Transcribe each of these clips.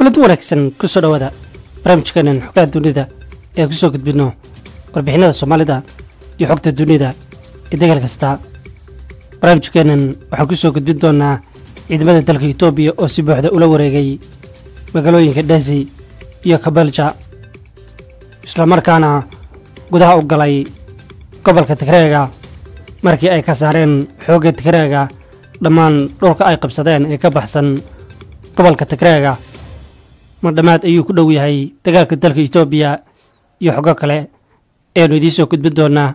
kulanti wanaagsan ku soo dhowaada barnaamijkeenan xogaha dunida ee ku soo gudbinno warbixinada soomaalida iyo xogta dunida ee degal kasta barnaamijkeenan waxaan ku soo gudbin doonnaa ciidamada dalka etoobiya oo si buuxda ula wareegay magaalooyinka dhasi iyo kabalja islamarkaana gudaha u galay gobolka tigreega markii ay ka saareen xoogga tigreega dhammaan dhulka ay qabsadeen ee ka baxsan gobolka tigreega ma dhammaad ayuu ku dhow yahay dagaalka dalka etoobiya iyo xogo kale eanu idiin soo gudbin doonnaa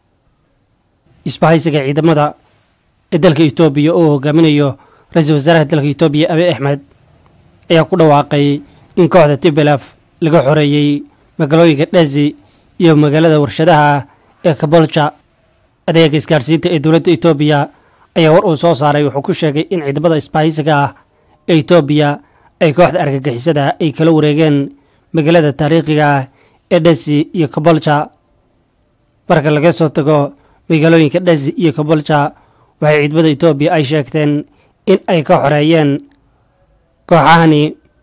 isbahaysiga ciidamada ee dalka etoobiya oo hogaaminayo ra-iisul wasaaraha dalka etoobiya abiy axmed ayaa ku dhawaaqay in kooxda tibelaf laga xoreeyey magaalooyinka dhasi iyo magaalada warshadaha ee kabolja adeega isgaarsiinta ee dowladda etoobiya ayaa war uu soo saaray wuxuu ku sheegay in ciidamada isbahaysiga ah ee etoobiya ay kooxda argagixisada ay kala wareegeen magaalada taariikhiga ah ee dhasi iyo kabolja marka laga soo tago magaalooyinka dhasi iyo kabolja waxay ciidamada etoobiya ay sheegteen in ay ka xoreeyeen kooxahani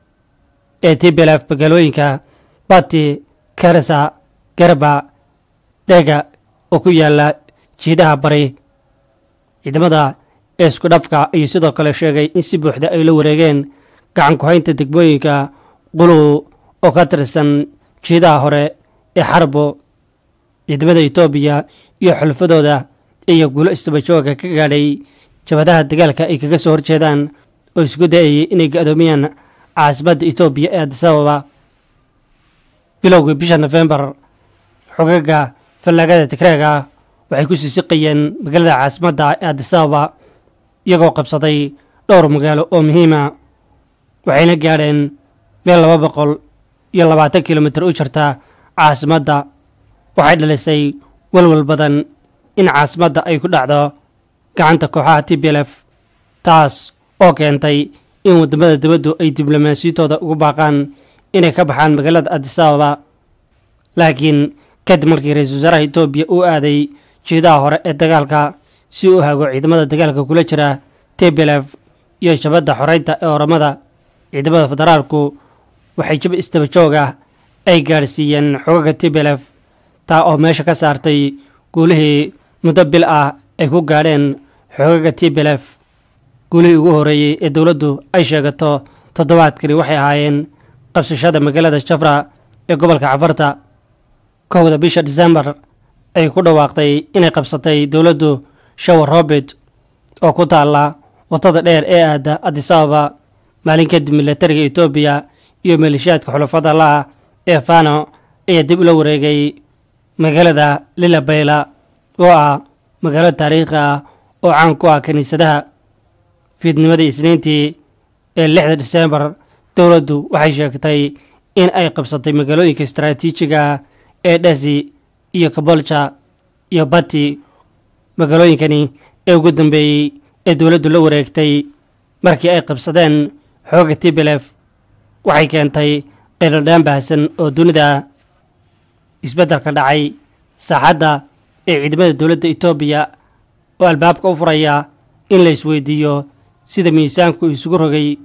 ee tibelaf magaalooyinka bati karasa garba dhega oo ku yaala jiidaha bari ciidamada ee isku dhafka ayuu sidoo kale sheegay in si buuxda ay la wareegeen gacan ku-haynta degmooyinka quluw oo ka tirsan jiidaha hore ee xarbo ciidamada etoobiya iyo xulfadooda iyo guulo istabajooga ka gaadhay jabadaha dagaalka ay kaga soo horjeedaan oo isku dayayay inay ga-doomiyaan caasimadda etoobiya ee adisababa bilowgii bisha nofembar xogaga fallaagada tigreega waxay ku siisiqayeen magaalada caasimadda ee adisababa iyagoo qabsaday dhowr magaalo oo muhiima waxayna gaadheen meel laba boqol iyo labaatan kilomitir u jirta caasimadda waxay dhalisay walwal badan in caasimadda ay ku dhacdo gacanta kooxaha tblf taas oo keentay in waddamada dibaddu ay diblomaasiyadooda ugu baaqaan inay ka baxaan magaalada adisababa laakiin kadib markii ra-iisul wasaaraha etoobiya uu aaday jiidaha hore ee dagaalka si uu hago ciidamada dagaalka kula jira tblf iyo shabadda xoreynta ee oramada ciidamada federaalku waxay jab istaba joog ah ay gaadhsiiyeen xogaga tblf taa oo meesha ka saartay guulihii muddo bil ah ay ku gaadheen xogaga tblf guulihii ugu horreeyey ee dowladdu ay sheegato toddobaadkani waxay ahaayeen qabsashada magaalada jafra ee gobolka cafarta kowda bisha disembar ay ku dhawaaqday inay qabsatay dowladdu shawar robert oo ku taalla waddada dheer ee aada adisababa maalin kadib milatariga etoobiya iyo maleeshiyaadka xulafada laah ee fano ayaa dib ula wareegay magaalada lilabayla oo ah magaalo taariikhi ah oo caan ku ah kiniisadaha fiidnimadii isniintii ee lixda disembar dowladdu waxay sheegtay in ay qabsatay magaalooyinka istaraatiijiga ee dhasi iyo kabolja iyo bati magaalooyinkani ee ugu dambeeyey ee dowladdu la wareegtay markii ay qabsadeen xooga tblf waxay keentay qeylodhaan baahsan oo dunida isbeddelka dhacay saaxadda ee ciidamada dowladda etoobiya oo albaabka u furaya in la isweydiiyo sida miisaanku isugu rogay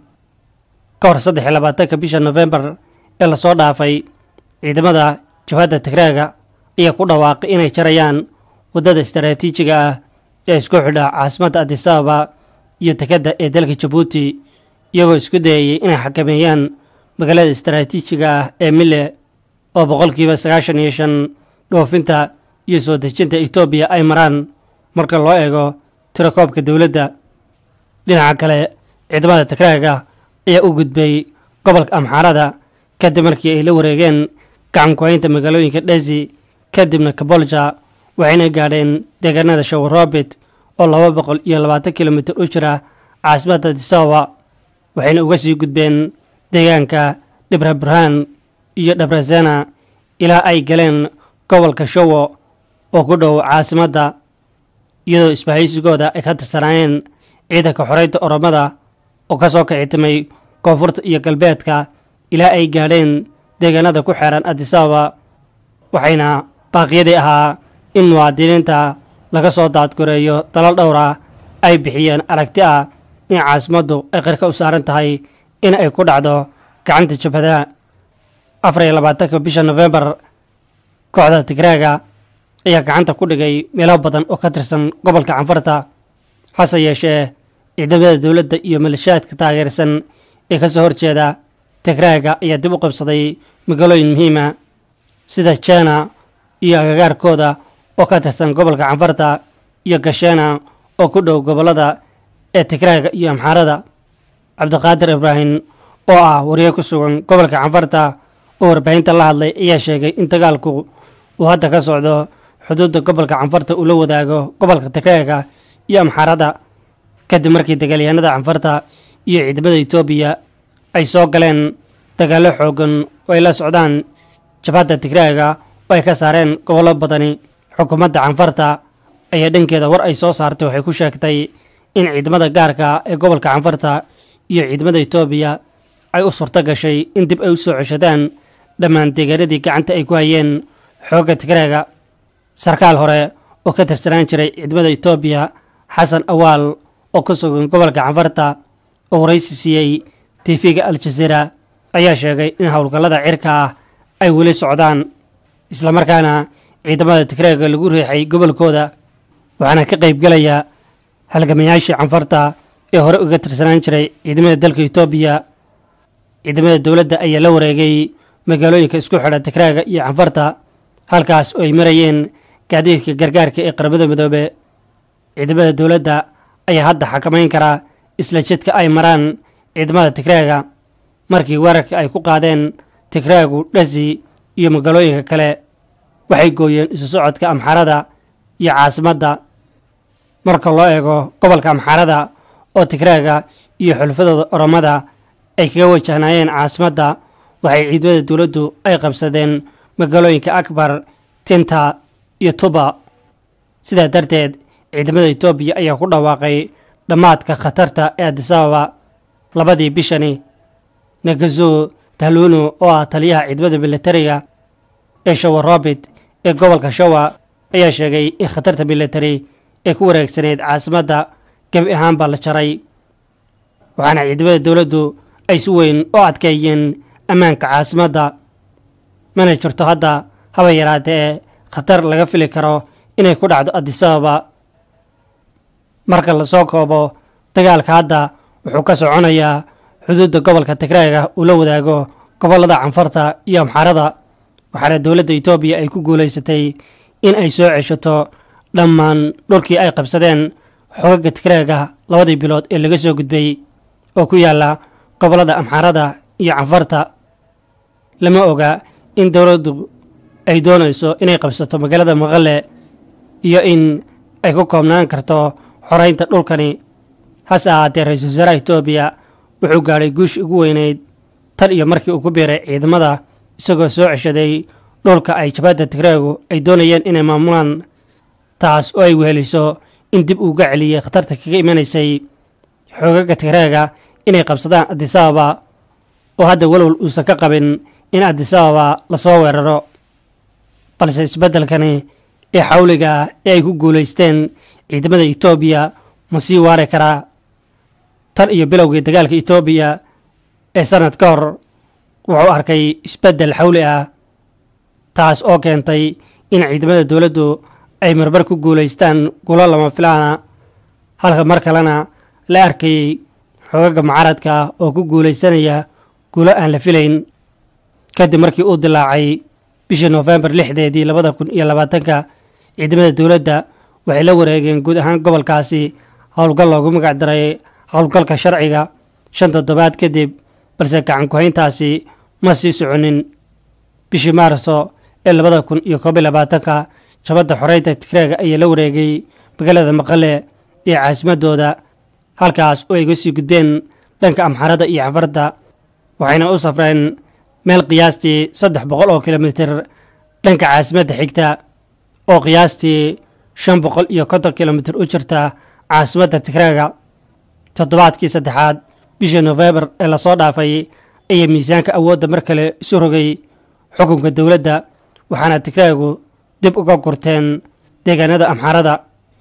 ka hor saddex iyo labaatanka bisha nofembar ee lasoo dhaafay ciidamada jabhadda tigreega ayaa ku dhawaaqay inay jarayaan waddada istaraatiijiga ah ee isku xidha caasimadda adisababa iyo dekedda ee dalka jabuuti iyagoo isku dayayay inay xakameeyaan magaalada istaraatiijiga ah ee mille oo boqolkiiba sagaashan iyo shan dhoofinta iyo soo dejinta etoobiya ay maraan marka loo eego tirakoobka dowladda dhinaca kale ciidamada tigreega ayaa u gudbay gobolka amxaarada kadib markii ay la wareegeen gacan ku-haynta magaalooyinka dhasi kadibna kabolja waxayna gaadheen deegaanada shawar robert oo laba boqol iyo labaatan kilomitir u jira caasimadda adisababa waxayna uga sii gudbeen deegaanka dhibra burhaan iyo dhabrazena ilaa ay galeen gobolka shawo oo ku dhow caasimadda iyadoo isbahaysigooda ay ka tirsanaayeen ciidanka xoreynta oromada oo ka soo kicitimay koonfurta iyo galbeedka ilaa ay gaadheen deegaanada ku xeeran adisababa waxayna baaqyadii ahaa in muwaadiniinta laga soo daadgoreeyo dalal dhowr ah ay bixiyeen aragti ah in caasimaddu ay qirka u saaran tahay in ay ku dhacdo gacanta jabhadaha afar iyo labaatanka bisha nofembar kooxda tigraaga ayaa gacanta ku dhigay meelo badan oo ka tirsan gobolka canfarta hase yeeshee ciidamada dowladda iyo maleeshiyaadka taageersan ee ka soo horjeeda tigraaga ayaa dib u qabsaday magaalooyin muhiima sida jena iyo agagaarkooda oo ka tirsan gobolka canfarta iyo gashena oo ku dhow gobollada ee tigraaga iyo amxaarada cabdiqaadir ibraahim oo ah wariye ku sugan gobolka canfarta oo warbaahinta la hadlay ayaa sheegay in dagaalku uu hadda ka socdo xuduudda gobolka canfarta uu la wadaago gobolka tigraaga iyo amxaarada kadib markii dagaalyahanada canfarta iyo ciidamada etoobiya ay soo galeen dagaallo xoogan oo ay la socdaan jabhadda tigraaga oo ay ka saareen gobollo badani xukuumadda canfarta ayaa dhankeeda war ay soo saartay waxay ku sheegtay in ciidamada gaarka ee gobolka canfarta iyo ciidamada etoobiya ay u surto gashay in dib ay u soo ceshadaan dhammaan deegaanadii gacanta ay ku hayeen xoogga tigraaga sarkaal hore oo ka tirsanaan jiray ciidamada etoobiya xasan awaal oo ku sugan gobolka canfarta oo waraysi siiyey tifiga al-jazeera ayaa sheegay in howlgallada cirka ah ay weli socdaan islamarkaana ciidamada tigraaga lagu riixay gobolkooda waxaana ka qaybgelaya halgamayaashii canfarta ee hore uga tirsanaan jiray ciidamada dalka etoobiya ciidamada dowladda ayaa la wareegay magaalooyinka isku xidha tigraaga iyo canfarta halkaas oo ay marayeen gaadiidka gargaarka ee qaramada midoobe ciidamada dowladda ayaa hadda xakamayn karaa isla jidka ay maraan ciidamada tigraaga markii weerarka ay ku qaadeen tigraagu dhasi iyo magaalooyinka kale waxay gooyeen isu socodka amxarada iyo caasimadda marka loo eego gobolka amxarada oo tigraaga iyo xulfadooda oromada ay kaga wajahnaayeen caasimadda waxay ciidamada dowladdu ay qabsadeen magaalooyinka akbar tinta iyo tuba sidaa darteed ciidamada etoobiya ayaa ku dhawaaqay dhammaadka khatarta ee adisababa labadii bishani nagazo tahluuno oo ah taliyaha ciidamada militariga ee shawa robit ee gobolka shawa ayaa sheegay in khatarta militari ee ku wareegsaneyd caasimadda gebi ahaanba la jaray waxaana ciidamada dowladdu ay si weyn u adkeeyeen ammaanka caasimadda mana jirto hadda haba yaraatee ee khatar laga fili karo inay ku dhacdo adisababa marka lasoo koobo dagaalka hadda wuxuu ka soconayaa xuduudda gobolka tigraaga uu la wadaago gobollada canfarta iyo amxarada waxaana dowladda etoobiya ay ku guulaysatay in ay soo ceshato dhammaan dhulkii ay qabsadeen xoogagga tigraaga labadii bilood ee laga soo gudbay oo ku yaalla gobollada amxarada iyo canfarta lama oga in dowladdu ay doonayso inay qabsato magaalada maqale iyo in ay ku koobnaan karto xoraynta dhulkani hase ahaatee ra-iisul wasaaraha etoobiya wuxuu gaadhay guushii ugu weyneyd tan iyo markii uu ku biiray ciidamada isagoo soo ceshaday dhulka ay jabhadda tigraagu ay doonayeen inay maamulaan taas oo ay weheliso in dib uuga celiyey khatarta kaga imanaysay xoogagga tigraaga inay qabsadaan adisababa oo hadda walwal uusan ka qabin in adisababa lasoo weeraro balse isbeddelkani ee xawliga ah ee ay ku guulaysteen ciidamada etoobiya ma sii waari karaa tan iyo bilowgii dagaalka etoobiya ee sannad ka hor wuxuu arkay isbeddel xawli ah taas oo keentay in ciidamada dowladdu ay marmar ku guulaystaan gulo lama filaana halka mar kalena la arkayey xoogagga mucaaradka ah oo ku guulaysanaya guulo aan la filayn kadib markii uu dilaacay bishii noofembar lixdeedii labada kun iyo labaatanka ciidamada dowladda waxay la wareegeen guud ahaan gobolkaasi howlgal loogu magac daray howlgalka sharciga shan toddobaad kadib balse gacan ku-hayntaasi ma sii soconin bishii maarso ee labada kun iyo koob iyo labaatanka jabadda xoreynta tigreega ayaa la wareegay magaalada maqale iyo caasimadooda halkaas oo ay ga sii gudbeen dhanka amxarada iyo cafarda waxayna u safreen meel qiyaastii saddex boqol oo kilomitir dhanka caasimadda xigta oo qiyaastii shan boqol iyo konton kilomitir u jirta caasimadda tigreega toddobaadkii saddexaad bishii nofembar ee lasoo dhaafay ayaa miisaanka awoodda mar kale isu rogay xukunka dowladda waxaana tigreegu dib uga gurteen deegaanada amxarada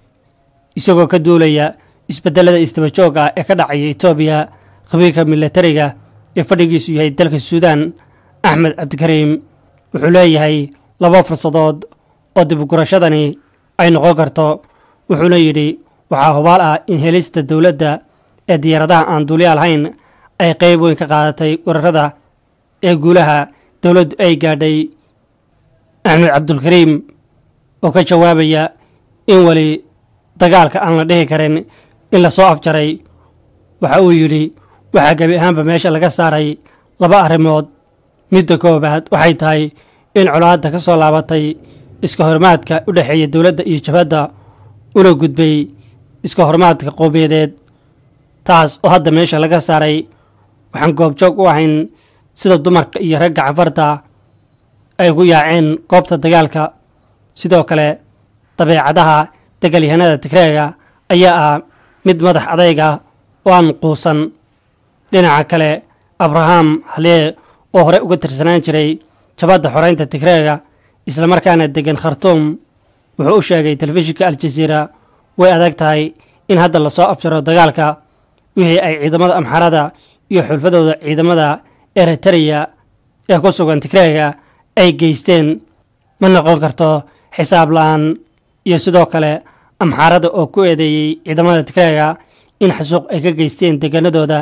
isagoo ka duulaya isbedelada isdaba joog ah ee ka dhacaya etoobiya khabiirka milatariga ee fadhigiisu yahay dalka suudaan axmed cabdikariim wuxuu leeyahay laba fursadood oo dibugurashadani ay noqon karto wuxuuna yidhi waxaa hubaal ah in helista dowladda ee diyaaradaha aan duuliya lahayn ay qayb weyn ka qaadatay weerarada ee guulaha dowladdu ay gaadhay axmed cabdulkariim oo ka jawaabaya in weli dagaalka aan la dhihi karin in la soo afjaray waxa uu yidhi waxaa gebi ahaanba meesha laga saaray laba arrimood midda koowaad waxay tahay in colaadda ka soo laabatay iska hormaadka u dhexeeya dowladda iyo jabhadda una gudbay iska hormaadka qowmiyadeed taas oo hadda meesha laga saaray waxaan goobjoog u ahayn sida dumarka iyo ragga cafarta ay ugu yaaceen goobta dagaalka sidoo kale dabeecadaha dagaalyahanada tigreega ayaa ah mid madax adayga oo aan quusan dhinaca kale abraham halee oo hore uga tirsanaan jiray jabadda xoreynta tigreega islamarkaana degan khartuum wuxuu u sheegay telefishinka aljaziira way adag tahay in hadda lasoo afjaro dagaalka wixii ay ciidamada amxarada iyo xulfadooda ciidamada eritreya ee ku sugan tigreega ay geysteen ma noqon karto xisaab la-aan iyo sidoo kale amxaarada oo ku eedeeyey ciidamada tigreega in xasuuq ay ka geysteen deegaanadooda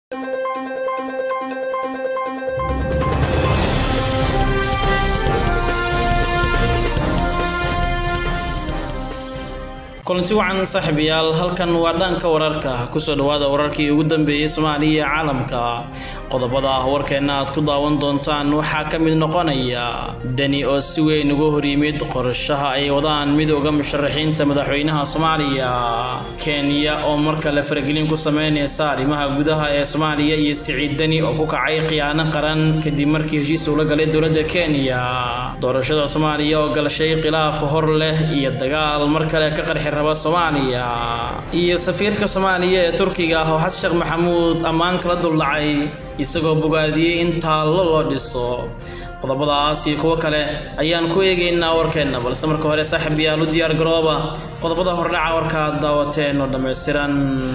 kulanti wacan saaxiibayaal halkan waa dhanka wararka kusoo dhawaada wararkii ugu dambeeyey soomaaliya iyo caalamka qodobada ah warkeenna aad ku daawan doontaan waxaa ka mid noqonaya deni oo si weyn uga horyimid qorshaha ay wadaan midooda musharaxiinta madaxweynaha soomaaliya kenya oo mar kale faragelin ku sameyneysa arrimaha gudaha ee soomaaliya iyo siciid deni oo ku kacay khiyaano qaran kadib markii heshiis ula galay dowladda kenya doorashada soomaaliya oo galashay khilaaf hor leh iyo dagaal mar kale ka qarxi raba soomaaliya iyo safiirka soomaaliya ee turkiga ah oo xasan sheekh maxamuud ammaan kala duldhacay isagoo bogaadiyey in taallo loo dhiso qodobadaas iyo kuwo kale ayaan ku eegaynaa warkeenna balse marka hore saaxiib yaal u diyaar garooba qodobada hordhaca warka aad daawateen oo dhammaystiran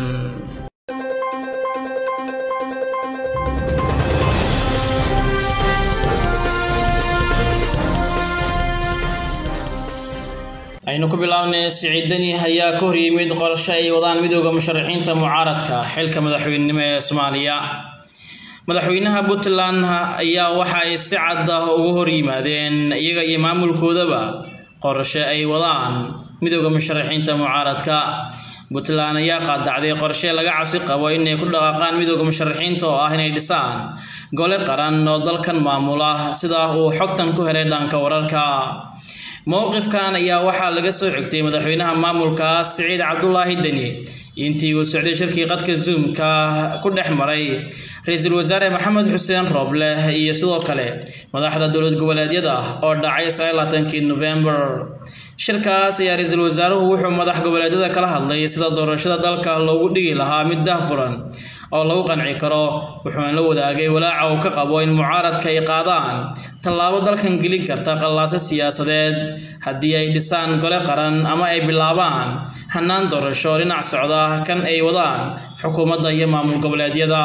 aynu ku bilownay siciidani ayaa ka horyimid qorshe ay wadaan midooda musharaxiinta mucaaradka xilka madaxweynenimo ee soomaaliya madaxweynaha puntland ayaa waxa ay si cad ah ugu horyimaadeen iyaga iyo maamulkoodaba qorshe ay wadaan midooda musharaxiinta mucaaradka puntland ayaa qaadacday qorshe laga cabsi qabo inay ku dhaqaaqaan midooda musharaxiinta oo ah inay dhisaan gole qaran oo dalkan maamula sidaa uu xogtan ku helay dhanka wararka mowqifkan ayaa waxaa laga soo xigtay madaxweynaha maamulkaas siciid cabdulaahi deni intii uu socday shirkii qadka zoomka ku dhex maray ra-iisul wasaare maxamed xuseen rooble iyo sidoo kale madaxda dowlad goboleedyada oo dhacay sagaalaaatankii november shirkaas ayaa ra-iisul wasaaruhu wuxuu madax goboleedyada kala hadlay sida doorashada dalka loogu dhigi lahaa mid dahfuran oo lagu qanci karo wuxuuna la wadaagay walaaca uu ka qabo in mucaaradka ay qaadaan tallaabo dalkan gelin karta qallaaso siyaasadeed haddii ay dhisaan gole qaran ama ay bilaabaan hannaan doorasho dhinac socda kan ay wadaan xukuumadda iyo maamul goboleedyada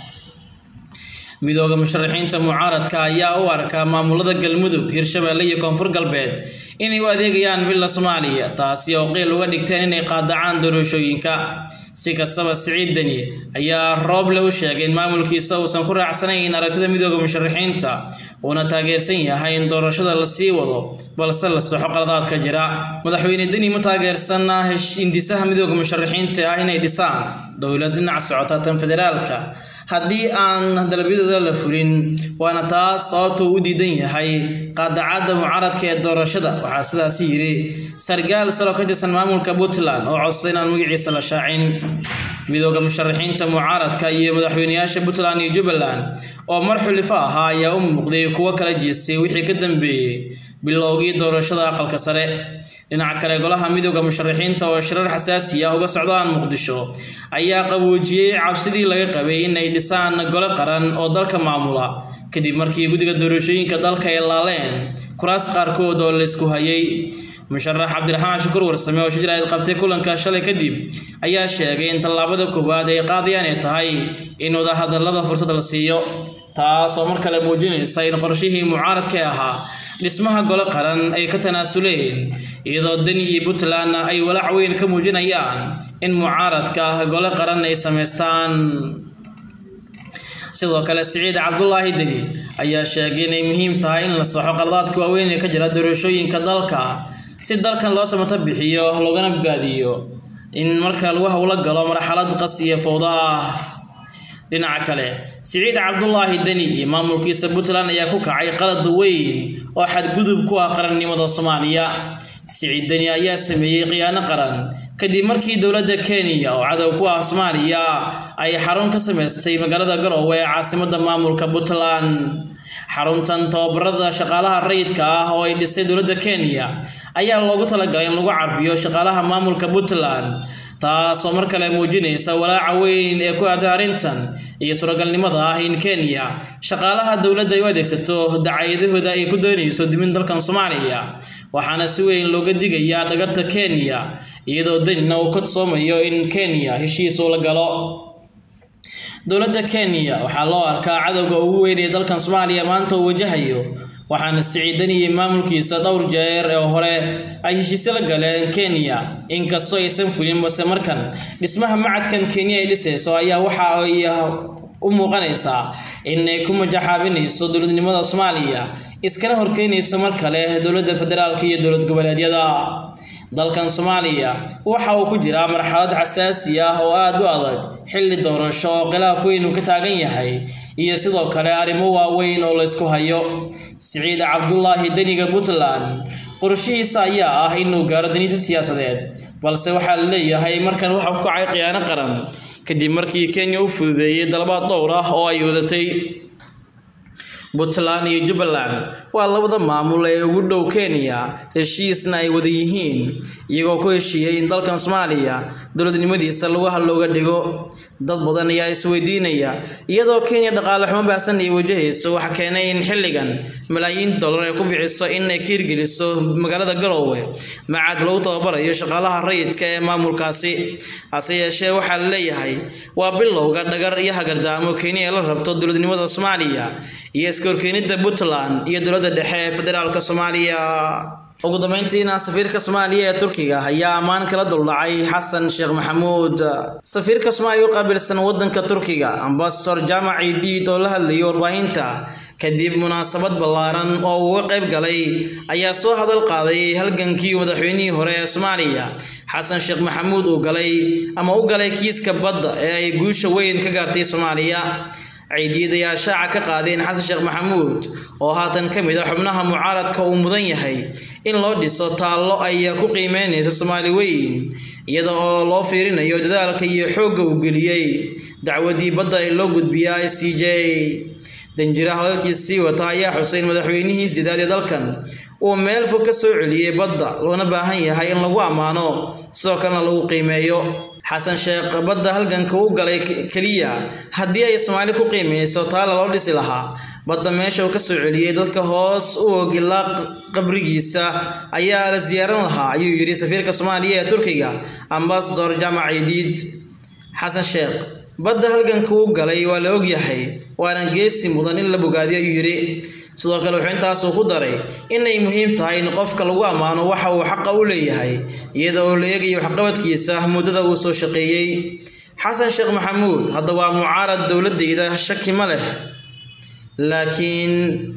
midooda musharaxiinta mucaaradka ayaa u arka maamulada galmudug hirshabeelle iyo koonfur galbeed inay u adeegayaan villa soomaaliya taasi oo qiil uga dhigteen inay qaadacaan doorashooyinka si kastaba siciid deni ayaa rooble u sheegay in maamulkiisa uusan ku raacsanayn aragtida midooda musharaxiinta uuna taageersan yahay in doorashada la sii wado balse la soxo qaladaadka jira madaxweyne deni ma taageersana hindisaha midooda musharaxiinta ah inay dhisaan dowlad dhinac socota tan federaalka haddii aan dalabyadooda la fulin waana taas sababta uu u diidan yahay qaadacadda mucaaradka ee doorashada waxaa sidaasi yidhi sargaal salo ka tirsan maamulka puntland oo codsa inaan magaciisa la shaacin midooda musharaxiinta mucaaradka iyo madaxweyneyaasha puntland iyo jubbaland oo mar xulifo ahaa ayaa u muuqday kuwo kala jeestay wixii ka dambeeyey bilowgii doorashada aqalka sare dhinaca kale golaha midooda musharaxiinta oo shirar xasaasi ah uga socdaan muqdisho ayaa qaboojiyey cabsidii laga qabay inay dhisaan gole qaran oo dalka maamula kadib markii guddiga doorashooyinka dalka ay laaleen kuraas qaarkood oo laysku hayay musharax cabdiraxmaan shukur warsame oo shijir ayd qabtay kulanka shalay kadib ayaa sheegay in tallaabada koowaad ay qaadayaan ay tahay in wadahadalada fursad la siiyo taas oo mar kale muujinaysa in qorshihii mucaaradka ahaa dhismaha gole qaran ay ka tanaasuleen iyadoo deni iyo puntland ay walaac weyn ka muujinayaan in mucaaradka ah gole qaran ay samaystaan sidoo kale siciid cabdulaahi deni ayaa sheegay inay muhiim tahay in la saxo qaladaadka waaweyn ee ka jira doorashooyinka dalka si dalkan loo samato bixiyo loogana badbaadiyo in marka lagu howlo galo marxalad qas iyo fowdo ah dhinaca kale siciid cabdulaahi deni iyo maamulkiisa puntland ayaa ku kacay qalad weyn oo xadgudub ku ah qarannimada soomaaliya siciid deni ayaa sameeyey khiyaano qaran kadib markii dowladda kenya oo cadow ku ah soomaaliya ay xarun ka samaystay magaalada garowe ee caasimada maamulka puntland xaruntan tababarada shaqaalaha rayidka ah oo ay dhisay dowladda kenya ayaa loogu talagalay in lagu carbiyo shaqaalaha maamulka puntland taasoo mar kale muujinaysa walaaca weyn ee ku aadan arrintan iyo suuragalnimada ah in kenya shaqaalaha dowladda ay u adeegsato dacaayadahooda ay ku doonayso dimin dalkan soomaaliya waxaana si weyn looga digayaa dhagarta kenya iyadoo danina uu ka soomayo in kenya heshiis uu la galo dowladda kenya waxaa loo arkaa cadowga ugu weyn ee dalkan soomaaliya maanta uu wajahayo waxaana siciidan iyo maamulkiisa dhowr jeer oo hore ay heshiisyo la galeen kenya inkastoo aysan fulin balse markan dhismaha macadkan kenya ay dhisayso ayaa waxa ay u muuqanaysaa inay ku majaxaabinayso dowladnimada soomaaliya iskana horkeynayso mar kale dowladda federaalka iyo dowlad goboleedyada dalkan soomaaliya waxa uu ku jiraa marxalad xasaasi ah oo aada u adag xilli doorasho oo khilaaf weyn uu ka taagan yahay iyo sidoo kale arrimo waaweyn oo laysku hayo siciid cabdulaahi deniga puntland qorshihiisa ayaa ah inuu gaaro daniisa siyaasadeed balse waxaa la leeyahay markan waxa ku kacay khiyaano qaran kadib markii kenya u fududeeyey dalabaad dhowr ah oo ay wadatay puntland iyo jubbaland waa labada maamul ee ugu dhow kenya heshiisna ay wada yihiin iyagoo ku heshiiyey in dalkan soomaaliya dowladnimadiisa lagu halooga dhigo dad badan ayaa isweydiinaya iyadoo kenya dhaqaale xumo baahsan ay wajahayso waxa keenay in xilligan malaayiin dollar ay ku bixiso in ay ka hirgeliso magaalada garoowe macad lagu tababarayo shaqaalaha rayidka ee maamulkaasi hase yeeshee waxaa la leeyahay waa bilowga dhagar iyo hagardaamo kenya ee la rabto dowladnimada soomaaliya iyo iska horkeenida puntland iyo dowladda dhexe ee federaalka soomaaliya ugu dambeyntiina safiirka soomaaliya ee turkiga ayaa ammaan kala duldhacay xasan sheekh maxamuud safiirka soomaaliya u qaabilsan wadanka turkiga ambasador jaamac idiid oo la hadlayay warbaahinta kadib munaasabad ballaaran oo uga qayb galay ayaa soo hadal qaaday halgankii madaxweynihii hore ee soomaaliya xasan sheekh maxamuud uu galay ama u galay kiiska badda ee ay guusha weyn ka gaartay soomaaliya ciidiid ayaa shaaca ka qaadeen xasan sheekh maxamuud oo haatan ka mid a xubnaha mucaaradka uu mudan yahay in loo dhiso taallo ay ku qiimeynayso soomaali weyn iyada oo loo fiirinayo dadaalka iyo xoogga uu geliyey dacwadii badda ee loo gudbiya i c j danjiraha hadalkiisii wata ayaa xusay in madaxweynihii sidaad ee dalkan uu meel fog ka soo celiyey badda loona baahan yahay in lagu ammaano sidoo kalena lagu qiimeeyo xasan sheekh badda halganka u galay keliya haddii ay soomaali ku qiimeyso taala loo dhisi lahaa badda meesha uu ka soo celiyey dadka hoos u ogilaa qabrigiisa ayaa la siyaaran lahaa ayuu yidhi safiirka soomaaliya ee turkiga ambasador jaamac idiid xasan sheekh badda halganka u galay waa la ogyahay waana geesi mudan in la bogaadiyo ayuu yidhi sidoo kale wuxuu intaasuu ku daray inay muhiim tahay in qofka lagu ammaano waxa uu xaqa u leeyahay iyada oo la eegayo waxqabadkiisa muddada uu soo shaqeeyey xasan sheekh maxamuud hadda waa mucaarad dowladayda shaki ma leh laakiin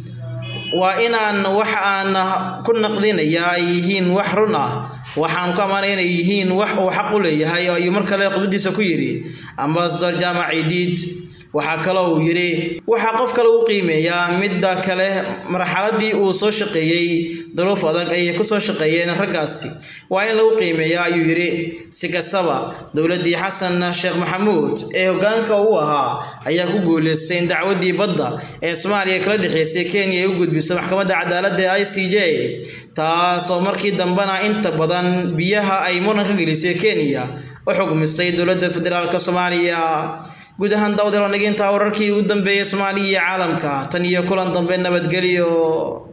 waa inaan wax aan ku naqdinaya ay yihiin wax run ah waxaan ku ammaanaya inay yihiin wax uu xaq u leeyahay ayuu mar kale khudbadiisa ku yidhi ambasador jaamac idiid waxaa kaloo uu yidhi waxaa qof kale u qiimeeyaa midda kale marxaladii uu soo shaqeeyey daruuf adag ayay ku soo shaqeeyeen raggaasi waa in lagu qiimeeyaa ayuu yidhi si kastaba dowladdii xasan sheekh maxamuud ee hoggaanka u ahaa ayaa ku guuleystay in dacwaddii badda ee soomaaliya kala dhexeysay kenya ay u gudbiso maxkamadda cadaaladda ee i c j taas oo markii dambena inta badan biyaha ay muran ka gelisay kenya u xugmisay dowladda federaalk soomaaliya guud ahaan daawadayaal nageynta wararkii ugu dambeeyay soomaaliya iyo caalamka tan iyo kulan dambe nabadgelyo